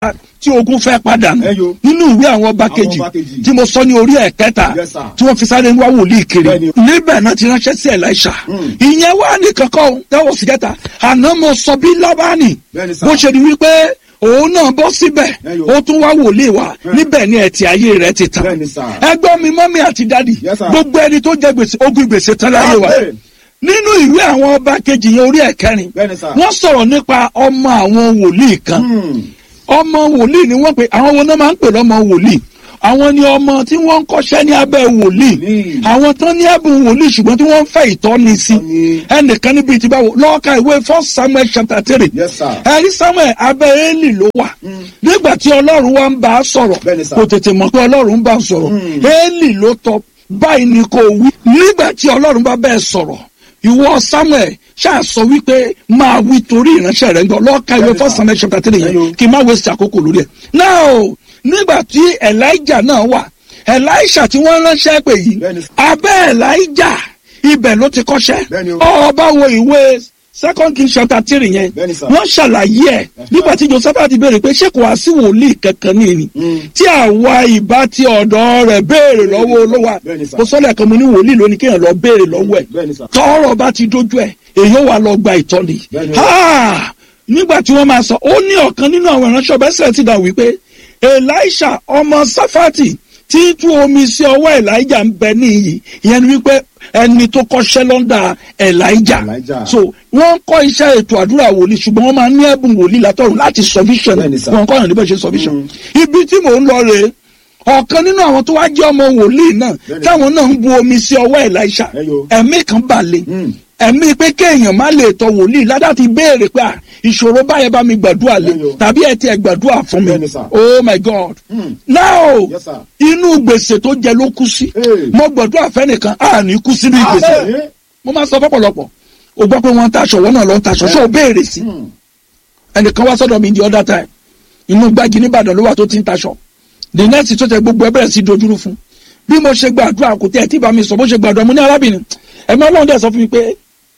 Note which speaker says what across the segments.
Speaker 1: tí ogun fẹ́ padà nù
Speaker 2: Ẹ yo.
Speaker 1: nínú ìwé àwọn ọba
Speaker 2: Àwọn
Speaker 1: kejì
Speaker 2: ọba kejì.
Speaker 1: tí mo sọ ní orí ẹ̀kẹta
Speaker 2: Yes, sir.
Speaker 1: tí wọ́n fi sáré ń wá wòlíì kiri
Speaker 2: Bẹ́ẹ̀ni.
Speaker 1: níbẹ̀ náà ti ránṣẹ́ sí Elisha ìyẹn wà ní kankan tẹ́wọ̀ sí kẹta àná mo sọ bí Lábánì
Speaker 2: Bẹ́ẹ̀ni, sir.
Speaker 1: bó ṣe di wípé òun náà bọ́ síbẹ̀
Speaker 2: Ẹ yo.
Speaker 1: ó tún wá wòlíì wa níbẹ̀ ni ẹ̀tì ayé rẹ̀ ti tàn
Speaker 2: Bẹ́ẹ̀ni, sir.
Speaker 1: ẹgbọ́n mi mọ́mí àti dádì
Speaker 2: Yes, sir.
Speaker 1: gbogbo ẹni tó jẹ gbèsè ogún gbèsè tán láyé wa
Speaker 2: Amen.
Speaker 1: nínú ìwé àwọn ọba kejì yẹn orí ẹ̀kẹrin
Speaker 2: Bẹ́ẹ̀ni, sir.
Speaker 1: wọ́n sọ̀rọ̀ nípa ọmọ àwọn wòlíì kan
Speaker 2: Hmm.
Speaker 1: ọmọ wòlíì ni wọ́n pè àwọn wo náà máa ń pè lọ́mọ wòlíì àwọn ni ọmọ tí wọ́n ń kọ́ṣẹ́ ní abẹ́ wòlíì
Speaker 2: Wòlíì.
Speaker 1: àwọn tán ní ẹ̀bùn wòlíì ṣùgbọ́n tí wọ́n ń fẹ́ ìtọ́ni sí
Speaker 2: Ìtọ́ni.
Speaker 1: ẹnìkan níbi tí báwo lọ́ọ̀ka ìwé first samuel chapter three
Speaker 2: Yes, sir.
Speaker 1: ẹ̀rí samuel abẹ́ eli ló wà nígbà tí ọlọ́run wa ń bá a sọ̀rọ̀
Speaker 2: Bẹ́ẹ̀ni, sir.
Speaker 1: kò tètè mọ̀ pé ọlọ́run ń bá a sọ̀rọ̀ eli ló tọ́ báyìí ni kò wí nígbà tí ọlọ́run bá bẹ́ẹ̀ sọ̀rọ̀ ìwọ samuel ṣáà sọ wípé máa wí torí ìránṣẹ́ rẹ̀ ń gbọ́ lọ́ọ̀ka ìwé
Speaker 2: Bẹ́ẹ̀ni,
Speaker 1: first
Speaker 2: sir.
Speaker 1: samuel chapter three
Speaker 2: Ẹyọ.
Speaker 1: yẹn kí n má waste àkókò lórí ẹ̀. now nígbà tí elijah náà wà elisha tí wọ́n ránṣẹ́ pè yìí
Speaker 2: Bẹ́ẹ̀ni.
Speaker 1: abẹ́ elijah ibẹ̀ ló ti kọ́ṣẹ́
Speaker 2: Bẹ́ẹ̀ni o.
Speaker 1: ọba wo ìwé second king chapter three yẹn
Speaker 2: Bẹ́ẹ̀ni, sir.
Speaker 1: wọ́n ṣàlàyé ẹ̀ nígbà tí joseph ti béèrè pé ṣé kò wá sí wòlíì kankan ní ìní tí àwa ìbá ti ọ̀dọ̀ rẹ̀ béèrè lọ́wọ́ olówó
Speaker 2: Bẹ́ẹ̀ni, sir.
Speaker 1: mo sọ́lẹ̀ kan mo ní wòlíì lónìí kéèyàn lọ béèrè lọ́wọ́ ẹ̀
Speaker 2: Bẹ́ẹ̀ni, sir.
Speaker 1: tọ́rọ̀ bá ti dojú ẹ̀ èyí ó wà lọ gba ìtọ́ni
Speaker 2: Bẹ́ẹ̀ni.
Speaker 1: Ah! nígbà tí wọ́n máa sọ ó ní ọ̀kan nínú àwọn ìránṣẹ́ ọbẹ̀ sẹ́ẹ̀ ti dà wípé elisha ọmọ safati tí tú omi sí ọwọ́ elijah ń bẹ níyì ìyẹn ni wípé ẹni tó kọ́ṣẹ́ lọ́ndà elijah
Speaker 2: Elijah.
Speaker 1: so wọ́n ń kọ́ iṣẹ́ ètò àdúrà wòlíì ṣùgbọ́n wọ́n máa ń ní ẹ̀bùn wòlíì látọ̀run láti sọ vision
Speaker 2: Bẹ́ẹ̀ni, sir.
Speaker 1: wọ́n kọ́ ọ̀nà níbẹ̀ ṣe sọ vision ibi tí mò ń lọ rèé ọ̀kan nínú àwọn tó wá jẹ́ ọmọ wòlíì náà
Speaker 2: Bẹ́ẹ̀ni.
Speaker 1: táwọn náà ń bu omi sí ọwọ́ elisha
Speaker 2: Ẹyọ.
Speaker 1: ẹ̀mí kan balẹ̀
Speaker 2: Mm.
Speaker 1: ẹ̀mí pé kéèyàn má lè tọ wòlíì ládà ti béèrè pé à, ìṣòro báyẹn bá mi gbàdúrà lé
Speaker 2: Bẹ́ẹ̀ni o.
Speaker 1: tàbí ẹ ti ẹ gbàdúrà fún mi
Speaker 2: Bẹ́ẹ̀ni, sir.
Speaker 1: oh my god
Speaker 2: Mm.
Speaker 1: now
Speaker 2: Yes, sir.
Speaker 1: inú gbèsè tó jẹ ló kú sí
Speaker 2: Hey.
Speaker 1: mo gbàdúrà fẹ́nìkan à ní kú sínú ìgbèsè
Speaker 2: Amen.
Speaker 1: mo máa sọ fọ́pọ̀lọpọ̀ o gbọ́ pé wọ́n ń taṣọ wọ́n náà lọ ń taṣọ ṣé o béèrè sí
Speaker 2: Hmm.
Speaker 1: ẹnìkan wá sọ́dọ̀ mi the other time inú gbági nìbàdàn ló wà tó ti ń taṣọ the next tó tẹ gbogbo ẹ bẹ̀rẹ̀ sí dojúrú fún bí mo ṣe gbàdúrà kò tẹ́ ẹ tí bá mi sọ bó ṣe gbàdúrà mo ní arábìnrin ẹ̀mí ọlọ́run dẹ̀ sọ fún mi pé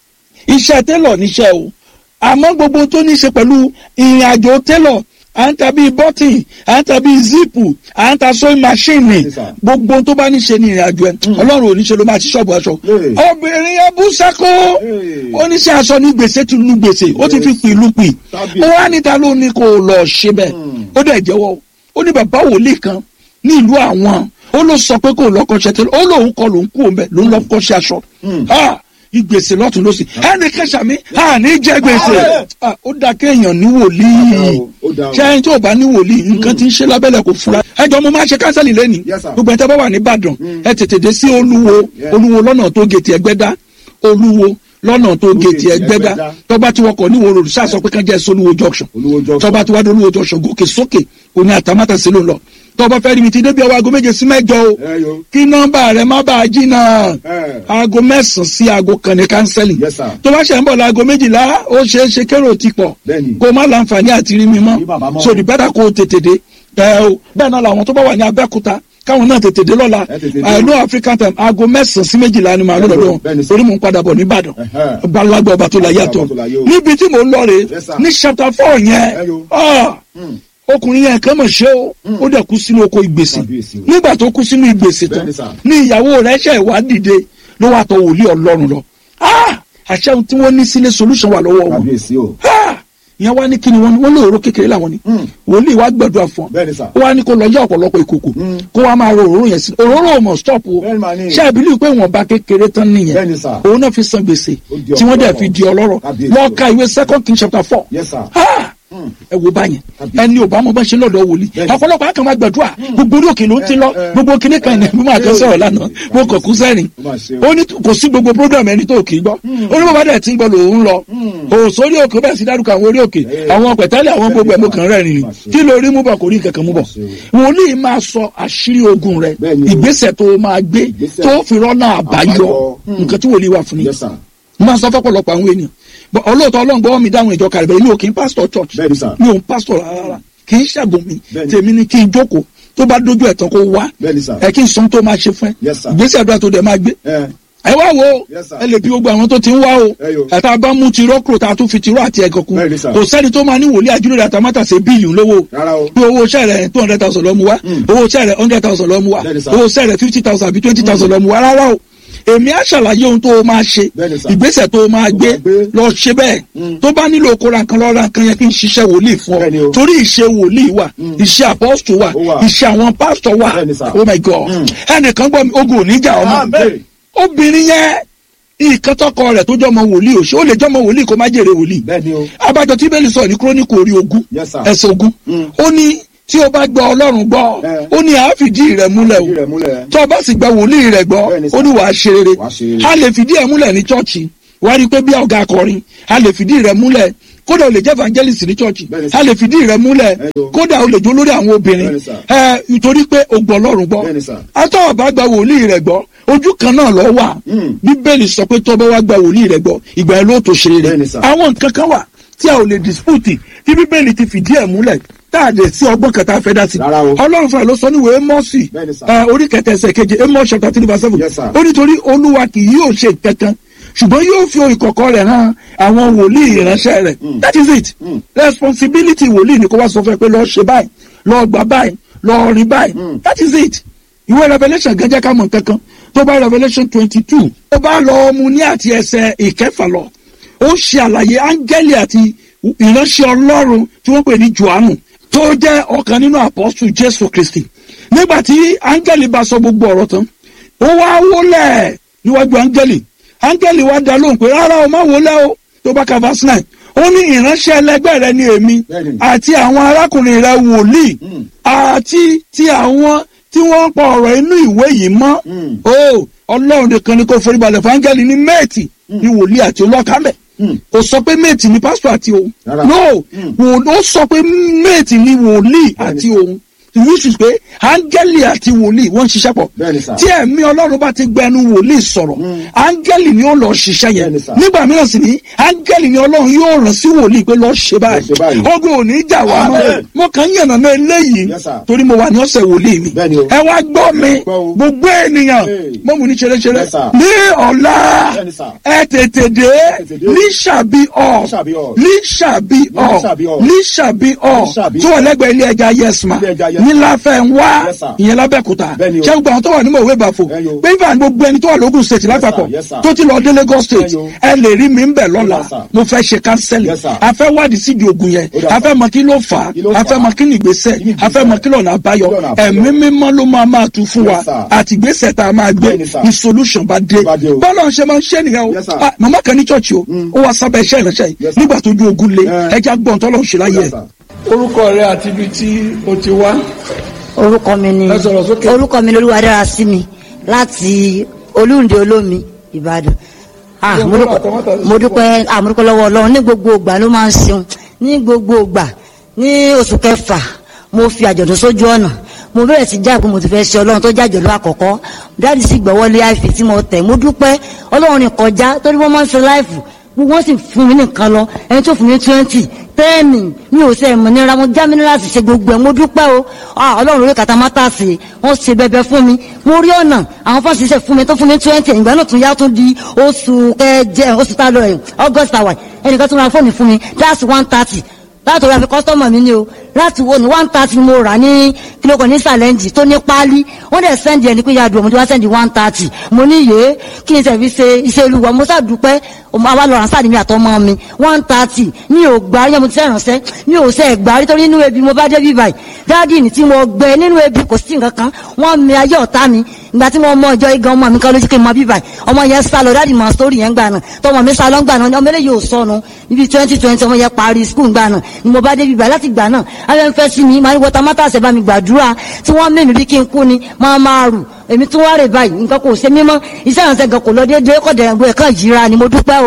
Speaker 1: iṣẹ́ télọ̀ níṣẹ́ o àmọ́ gbogbo tó ní ṣe pẹ̀lú ìrìn àjò télọ̀ à ń ta bíi bọ́tìn à ń ta bíi zipu à ń ta sewing machine
Speaker 2: Yes, sir.
Speaker 1: gbogbo tó bá ní ṣe ní ìrìn àjò ẹ ọlọ́run ò ní ṣe ló máa ti ṣọ́ọ̀bù aṣọ
Speaker 2: Hey.
Speaker 1: obìnrin yẹn bú sẹ́kọ́
Speaker 2: Hey.
Speaker 1: ó ní ṣe aṣọ ní gbèsè tún lu gbèsè ó ti fi pì lu pì
Speaker 2: Tàbí-
Speaker 1: ó wá níta ló ní kó lọ ṣe bẹ́ẹ̀ ó dẹ̀ jẹ́wọ́ ó ní bàbá wòlíì kan ní ìlú àwọn ó ló sọ pé kó lọ kọ́ṣẹ́ tẹ́lẹ̀ ó lóun kọ́ lòun kú òun bẹ́ẹ̀ ló ń lọ kọ́ṣẹ́ aṣọ Ah, ìgbèsè lọ́tún lọ́sì ẹnì kẹsà mi à ní jẹ́ gbèsè Ah, ó dá kéèyàn ní wòlíì
Speaker 2: Ó dá o.
Speaker 1: ṣé ẹni tí ò bá ní wòlíì nǹkan tí ń ṣe lábẹ́lẹ̀ kò fura ẹjọ́ mo máa ṣe kánsẹ́lì lẹ́nìí
Speaker 2: Yes, sir.
Speaker 1: gbogbo ẹ̀ tẹ́ bá wà ní Ìbàdàn ẹ tètè dé sí olúwo
Speaker 2: Yeah.
Speaker 1: olúwo lọ́nà tó gètè ẹgbẹ́dá olúwo lọ́nà tó gètè
Speaker 2: gètè
Speaker 1: ẹgbẹ́dá
Speaker 2: Ẹgbẹ́dá.
Speaker 1: tọ́ba tí wọ́n kọ̀ ní wòrò ṣáà sọ pé kán jẹ́ solúwo junction
Speaker 2: Olúwo junction.
Speaker 1: tọ́ba tí wọ́n dé olúwo junction gòkè sókè òní àtàmátà sí ló ń lọ tọ́ba fẹ́ rí mi ti débi ọwọ́ aago méje sí mẹ́jọ o
Speaker 2: Ẹ yo.
Speaker 1: kí nọ́mbà rẹ má bàa jìnnà
Speaker 2: Ẹ.
Speaker 1: aago mẹ́sàn-án sí aago kan ní kánsẹ́lì
Speaker 2: Yes, sir.
Speaker 1: tó bá ṣe ń bọ̀ láago méjìlá ó ṣeé ṣe kérò ti pọ̀
Speaker 2: Bẹ́ẹ̀ni.
Speaker 1: kó má láǹfààní àti rí mi
Speaker 2: Rí bàbá
Speaker 1: mọ́
Speaker 2: mọ́.
Speaker 1: so the better kó o tètè dé ẹ o bẹ́ẹ̀ náà làwọn tó bá wà ní abẹ́òkúta káwọn náà tètè dé lọ́la
Speaker 2: Ẹ tètè dé.
Speaker 1: I know African time aago mẹ́sàn-án sí méjìlá ni màá
Speaker 2: Bẹ́ẹ̀ni,
Speaker 1: lọ́dọ̀
Speaker 2: bẹ́ẹ̀ni,
Speaker 1: wọn
Speaker 2: sir.
Speaker 1: torí mò ń padà bọ̀ nìbàdàn
Speaker 2: Ẹ̀hẹ́.
Speaker 1: balagba ọba tó la yàtọ̀
Speaker 2: Ọba tó láyé o.
Speaker 1: níbi tí mò ń lọ rè
Speaker 2: Yes, sir.
Speaker 1: ní chapter four yẹn
Speaker 2: Ẹ yo.
Speaker 1: ah, ọkùnrin yẹn kàn mọ̀ ṣe o ó dẹ̀ kú sínú oko ìgbèsè
Speaker 2: Kábíyèsí o.
Speaker 1: nígbà tó kú sínú ìgbèsè tán
Speaker 2: Bẹ́ẹ̀ni, sir.
Speaker 1: ní ìyàwó rẹ̀ ṣe ìwà dìde ló wà tọ̀ wòlíì ọlọ́run lọ Ah! àṣẹ ohun tí wọ́n ní sílé solution wà lọ́wọ́ wọn
Speaker 2: Kábíyèsí o.
Speaker 1: Ah! ìyẹn wá ní kíni wọn ni wọn lóòrò kékeré làwọn ni wòlíì wá gbàdúrà fún ọ
Speaker 2: Bẹ́ẹ̀ni, sir.
Speaker 1: ó wá ní kó lọ yá ọ̀pọ̀lọpọ̀ ìkòkò kó wá máa ro òróró yẹn sí òróró ò mọ̀ stop o
Speaker 2: Bẹ́ẹ̀ni, màá ní.
Speaker 1: ṣé àbílí pé wọn bá kékeré tán nìyẹn
Speaker 2: Bẹ́ẹ̀ni, sir.
Speaker 1: òun náà fi san gbèsè
Speaker 2: Ó di
Speaker 1: tí wọ́n dẹ̀
Speaker 2: ọlọ́rọ̀.
Speaker 1: fi di ọlọ́rọ̀
Speaker 2: Kábíyèsí
Speaker 1: lọ
Speaker 2: o.
Speaker 1: ka ìwé second king chapter four
Speaker 2: Yes, sir.
Speaker 1: Ah! ẹ wo báyẹn
Speaker 2: Kábíyèsí.
Speaker 1: ẹni ò bá mọ bá ṣe lọ́dọ̀ wòlíì
Speaker 2: Bẹ́ẹ̀ni.
Speaker 1: ọ̀pọ̀lọpọ̀ àkàn máa gbàdúrà gbogbo orí òkè ló ń ti lọ
Speaker 2: ẹ, ẹ.
Speaker 1: gbogbo kinní kan ní mímọ àjọ sọ̀rọ̀ lánàá mo kàn kú sẹ́rìn
Speaker 2: Ó mà ṣe o.
Speaker 1: ó ní kò sí gbogbo program ẹni tó kì í gbọ́ ó ní bàbá dẹ̀ tí ń gbọ́ lòun lọ ò sórí òkè bẹ́ẹ̀ sí dárúkọ àwọn orí òkè
Speaker 2: Ẹ.
Speaker 1: àwọn pẹ̀tẹ́lẹ̀ àwọn gbogbo ẹ̀ mo kàn rẹ̀ rìn
Speaker 2: Ó mà ṣe o.
Speaker 1: kí lórí mú bọ̀ kò rí nǹkan kan mú bọ̀
Speaker 2: Ó mà
Speaker 1: wòlíì máa sọ àṣírí ogun rẹ
Speaker 2: Bẹ́ẹ̀ni o.
Speaker 1: ìgbésẹ̀ tó máa gbé
Speaker 2: Ìgbésẹ̀.
Speaker 1: tó fi rọ́nà àbáyọ
Speaker 2: Àbáyọ.
Speaker 1: nǹkan tí wòlíì wà fún ni
Speaker 2: Yes, sir.
Speaker 1: mo máa sọ fọ́pọ̀lọpọ̀ àwọn ènìyàn But ọlọ́ọ̀tọ́ ọlọ́run gbọ́wọ́ mi dáhùn ìjọ kàrẹ̀bẹ̀ mi ò kí n pásítọ̀ church
Speaker 2: Bẹ́ẹ̀ni, sir.
Speaker 1: mi ò ń pásítọ̀ rárá kì í ṣàgùn mi
Speaker 2: Bẹ́ẹ̀ni.
Speaker 1: tèmi ni kí n jókòó tó bá dójú ẹ̀ tán kó wá
Speaker 2: Bẹ́ẹ̀ni, sir.
Speaker 1: ẹ kí n sọ tó máa ṣe fún ẹ
Speaker 2: Yes, sir.
Speaker 1: ìgbésẹ̀ àdúrà tó dẹ̀ máa gbé
Speaker 2: Ẹ.
Speaker 1: ẹ wá wo
Speaker 2: Yes, sir.
Speaker 1: ẹ lè bí gbogbo àwọn tó ti ń wá o
Speaker 2: Ẹ yo.
Speaker 1: ẹ̀ta bá mú tirọ́ kúrò tá a tún fi tirọ́ àti ẹ̀gàn kún
Speaker 2: Bẹ́ẹ̀ni, sir.
Speaker 1: kò sẹ́ni tó máa ní wòlíì àjúlẹ̀ àtàmátà ṣe bíìlì lówó
Speaker 2: Rárá o.
Speaker 1: pé owó iṣẹ́ rẹ̀ two hundred thousand lọ́mú wá owó iṣẹ́ rẹ̀ hundred thousand lọ́mú wá
Speaker 2: Bẹ́ẹ̀ni, sir.
Speaker 1: owó iṣẹ́ rẹ̀ fifty thousand àbí twenty thousand lọ́mú wá rárá o èmi á ṣàlàyé ohun tó o máa ṣe
Speaker 2: Bẹ́ẹ̀ni, sir.
Speaker 1: ìgbésẹ̀ tó o máa gbé
Speaker 2: máa gbé.
Speaker 1: lọ ṣe bẹ́ẹ̀ tó bá nílò kóra nǹkan lọ́ra nǹkan yẹn kí n ṣiṣẹ́ wòlíì fún
Speaker 2: Bẹ́ẹ̀ni
Speaker 1: ọ
Speaker 2: o.
Speaker 1: torí ìṣe wòlíì wà ìṣe apostle wà
Speaker 2: Ó wà.
Speaker 1: ìṣe àwọn pastor wà
Speaker 2: Bẹ́ẹ̀ni, sir.
Speaker 1: oh my god ẹnìkan gbọ́ mi ogun ò ní jà ọmọ
Speaker 2: Amen.
Speaker 1: obìnrin yẹn nǹkan tọkọ rẹ̀ tó jọmọ wòlíì ò ṣe ó lè jọmọ wòlíì kó má jèrè wòlíì
Speaker 2: Bẹ́ẹ̀ni o.
Speaker 1: abájọ tí bẹ́ẹ̀lì sọ ní kúrónìkù orí ogún
Speaker 2: Yes, sir.
Speaker 1: ẹsẹ̀ ogún ó ní tí o bá gba ọlọ́run gbọ́
Speaker 2: Eh.
Speaker 1: ó ní àá fìdí rẹ̀ múlẹ̀
Speaker 2: Fìdí rẹ̀
Speaker 1: o
Speaker 2: múlẹ̀.
Speaker 1: tó o bá sì gba wòlíì rẹ̀ gbọ́
Speaker 2: Bẹ́ẹ̀ni, sir.
Speaker 1: ó ní wàá ṣe rere
Speaker 2: Wàá ṣe rere.
Speaker 1: a lè fìdí ẹ̀ múlẹ̀ ní chọ́ọ̀chì wàá rí i pé bí ọ̀gá akọrin a lè fìdí rẹ̀ múlẹ̀ kódà o lè jẹ́ evangelist ní chọ́ọ̀chì
Speaker 2: Bẹ́ẹ̀ni, sir.
Speaker 1: a lè fìdí rẹ̀ múlẹ̀
Speaker 2: Eh, yo.
Speaker 1: kódà o lè jó lórí àwọn obìnrin
Speaker 2: Bẹ́ẹ̀ni, sir.
Speaker 1: ẹ nítorí pé o gbọ́ ọlọ́run gbọ́
Speaker 2: Bẹ́ẹ̀ni, sir.
Speaker 1: atọ́ ọ̀bá gba wòlíì rẹ̀ gbọ́ ojú kan náà lọ wà
Speaker 2: Mm.
Speaker 1: bíbélì sọ pé tọ́bọ̀ wá gba wòlíì rẹ̀ gbọ́ ìgbà ẹ̀ ló tó ṣe rere
Speaker 2: Bẹ́ẹ̀ni, sir.
Speaker 1: àwọn nǹkan kan wà tí a ò lè dispute tí bíbélì ti fìdí ẹ̀ múlẹ̀ tá a lè sí ọgbọ́n kan tá a fẹ́ dá sí.
Speaker 2: Rárá o.
Speaker 1: ọlọ́run fúnra ló sọ ní ìwé mọ́ọ̀sì
Speaker 2: Bẹ́ẹ̀ni, sir.
Speaker 1: ẹ, orí kẹtẹ ẹsẹ̀ keje amos chapter three verse seven
Speaker 2: Yes, sir.
Speaker 1: ó nítorí olúwa kì yóò ṣe kankan ṣùgbọ́n yóò fi ìkọ̀kọ̀ rẹ̀ hàn àwọn wòlíì ìránṣẹ́ rẹ̀ that is it responsibility wòlíì ni kó wá sọ fún ẹ pé lọ́ọ́ ṣe báyìí lọ́ọ́ gbà báyìí lọ́ọ́ rí báyìí that is it ìwé revelation gẹ́gẹ́ ká mọ̀ nǹkan kan tó bá revelation twenty two tó bá lọ mu ní àti ẹsẹ̀ ìkẹfà lọ ó ṣe àlàyé áńgẹ́lì àti ìránṣẹ́ ọlọ́run tí wọ́n pè ní johannu tó jẹ́ ọ̀kan nínú apọ́sù jésù kristi nígbà tí áńgẹ́lì bá sọ gbogbo ọ̀rọ̀ tán ó wá wólẹ̀ níwájú áńgẹ́lì áńgẹ́lì wá dá lóhùn pé rárá o má wólẹ̀ o tó bá ka verse nine ó ní ìránṣẹ́ ẹlẹgbẹ́ rẹ ni èmi
Speaker 2: Bẹ́ẹ̀ni.
Speaker 1: àti àwọn arákùnrin rẹ wòlíì àti ti àwọn tí wọ́n ń pa ọ̀rọ̀ inú ìwé yìí mọ́
Speaker 2: Mm.
Speaker 1: o ọlọ́run nìkan ni kò foríbalẹ̀ fún áńgẹ́lì ní méètì ní wòlíì àti olọ́kàmẹ́
Speaker 2: Mm.
Speaker 1: kò sọ pé méètì ni pásítọ̀ àti òun
Speaker 2: Rárá.
Speaker 1: no
Speaker 2: Mm.
Speaker 1: wò ó sọ pé méètì ni wòlíì
Speaker 2: Bẹ́ẹ̀ni.
Speaker 1: àti òun which is pé áńgẹ́lì àti wòlíì wọ́n ń ṣiṣẹ́ pọ̀
Speaker 2: Bẹ́ẹ̀ni, sir.
Speaker 1: tí ẹ̀mí ọlọ́run bá ti gbẹnu wòlíì sọ̀rọ̀ áńgẹ́lì ni ó lọ ṣiṣẹ́ yẹn
Speaker 2: Bẹ́ẹ̀ni, sir.
Speaker 1: nígbà mìíràn sì ni áńgẹ́lì ni ọlọ́run yóò rán sí wòlíì pé lọ́ọ́ ṣe
Speaker 2: Lọ ṣe báyìí.
Speaker 1: báyìí ogun ò ní jà wá mọ́
Speaker 2: Amen.
Speaker 1: mo kàn ń yànnà náà eléyìí
Speaker 2: Yes, sir.
Speaker 1: torí mo wà ní ọ̀sẹ̀ wòlíì mi
Speaker 2: Bẹ́ẹ̀ni o.
Speaker 1: ẹ wá gbọ́ mi
Speaker 2: Gbọ́ o.
Speaker 1: gbogbo ènìyàn
Speaker 2: Hey.
Speaker 1: mo mú ní ṣeréṣeré
Speaker 2: Yes, sir.
Speaker 1: ní ọ̀la
Speaker 2: Bẹ́ẹ̀ni, sir.
Speaker 1: ẹ tètè dé
Speaker 2: tètè dé.
Speaker 1: ní ṣàbí ọ̀
Speaker 2: Ní ṣàbí ọ̀.
Speaker 1: ní ṣàbí ọ̀
Speaker 2: Ní ṣàbí ọ̀.
Speaker 1: ní ṣàbí ọ̀
Speaker 2: Ní ṣàbí
Speaker 1: tó wà lẹ́gbẹ̀ẹ́ ilé ẹja yẹsùmá
Speaker 2: Ilé ẹja Yes
Speaker 1: ní láfẹ́ ń wá
Speaker 2: Yes, sir.
Speaker 1: ìyẹn lábẹ́kúta
Speaker 2: Bẹ́ẹ̀ni o.
Speaker 1: ṣé gbogbo àwọn tó wà ní mọ̀wé bàfò
Speaker 2: Ẹ yo.
Speaker 1: pé ìfà gbogbo ẹni tó wà lógùn state lápapọ̀
Speaker 2: Yes, sir.
Speaker 1: tó ti lọ dé Lagos state
Speaker 2: Ẹ yo.
Speaker 1: ẹ lè rí mi ń bẹ̀ lọ́la
Speaker 2: Yes, sir.
Speaker 1: mo fẹ́ ṣe kánsẹ́lì
Speaker 2: Yes, sir.
Speaker 1: a fẹ́ wádìí sídìí ogun yẹn
Speaker 2: Ó dà,
Speaker 1: a fẹ́ mọ kí ló fà á
Speaker 2: Kí ló
Speaker 1: a
Speaker 2: fà
Speaker 1: fẹ́
Speaker 2: á?
Speaker 1: mọ kí ni ìgbésẹ̀
Speaker 2: Kí ni
Speaker 1: a fẹ́ mọ kí lọ́nà àbáyọ
Speaker 2: Kí lọ́nà àbáyọ?
Speaker 1: ẹ̀mí mímọ́ ló máa máa tu fún wa
Speaker 2: Yes, sir.
Speaker 1: àti ìgbésẹ̀ tá a máa gbé
Speaker 2: Bẹ́ẹ̀ni, sir.
Speaker 1: ní solution bá dé
Speaker 2: Bá dé o.
Speaker 1: bọ́lá ń ṣe máa ń ṣe nìyẹn o
Speaker 2: Yes, sir.
Speaker 1: Ah, màmá kan ní church o ó wá sábẹ́ iṣẹ́ ìránṣẹ́ yìí
Speaker 2: Yes, sir.
Speaker 1: nígbà tó ju ogun le
Speaker 2: Eh.
Speaker 1: ẹja gbọ́n tọ́lọ́ ń ṣe láyé
Speaker 2: Yes,
Speaker 1: ẹ̀.
Speaker 2: sir.
Speaker 1: orúkọ rẹ àti ibi tí o ti wá
Speaker 3: orúkọ mi ni
Speaker 1: Ẹ sọ̀rọ̀ sókè.
Speaker 3: orúkọ mi ni olúwadára sí mi láti olúǹde olómi ìbàdàn Ah,
Speaker 1: Ṣé
Speaker 3: mo
Speaker 1: ń
Speaker 3: dúpẹ́-
Speaker 1: bọ́ àtọwọ́tà sí
Speaker 3: mo dúpẹ́ ah, mo dúpẹ́ lọ́wọ́ ọlọ́run ní gbogbo ìgbà ló máa ń ṣeun ní gbogbo ìgbà ní oṣù kẹfà mo fi àjọ̀dún sójú ọ̀nà mo bẹ̀rẹ̀ sí jáàpé mo ti fẹ́ ṣe ọlọ́run tó jẹ́ àjọ̀dún àkọ́kọ́ dáàdì sì gbọ́wọ́lé àìfì tí mo tẹ̀ mo dúpẹ́ ọlọ́run ní kọjá torí wọ́n máa ń ṣe láìfù gbogbo wọn sì fún mi nìkan lọ ẹni tó fún mi twenty tẹ́ẹ̀nì mi ò sẹ́ ẹ̀mọ́ nira mo já mi níra sì ṣe gbogbo ẹ̀ mo dúpẹ́ o Ah, ọlọ́run lórí kàtà mátà sí wọ́n ṣe bẹbẹ fún mi mo rí ọ̀nà àwọn fásitì ṣe fún mi tó fún mi twenty ìgbà náà tún yá tún di oṣù kẹjẹ oṣù tá a lọ ẹ̀ august àwà ẹnìkan tún ra fóònù fún mi that's one thirty láti orí àfi kọ́sítọ́mọ̀ mi ni o láti wo ni one thirty mo rà ní kílókò ní sàlẹ́ǹjì tó ní páálí wọ́n dẹ̀ sẹ́ndì ẹ̀ ní pé yàdùn ọmọdé wá sẹ́ndì one thirty mo ní yé kí n sẹ̀fi ṣe iṣẹ́ olúwa mo sàdúpẹ́ ọmọ àwa lọ́ràn sáà ní mi àtọmọ mi one thirty mi ò gbà yẹn mo ti fẹ́ ránṣẹ́ mi ò sẹ́ gbà nítorí nínú ebi mo bá dé bí báyìí dáàdì ní tí mo gbẹ nínú ebi kò sí nǹkan kan wọ́n mi ayé ọ̀tá mi ìgbà tí mo mọ ìjọ igan ọmọ mi kan lójú kí n mọ bí báyìí ọmọ yẹn sá lọ dáàdì mọ sórí yẹn gbà náà tọmọ mi sá lọ gbà náà ọmọ eléyìí ò sọnù níbi twenty twenty ọmọ yẹn parí skul gbà náà ni mo bá dé bí báyìí láti gbà náà ayọ̀ ń fẹ́ sí mi máa ní wọ́tá mátà ṣẹ̀ bá mi gbàdúrà tí wọ́n mímì bí kí n kú ni máa máa rù èmi tún wá rè báyìí nǹkan kò ṣe mímọ́ iṣẹ́ ìrànṣẹ́ gan kò lọ déédéé kọ́ dẹ̀rẹ̀ gbé ẹ̀kan yíra ni mo dúpẹ́ o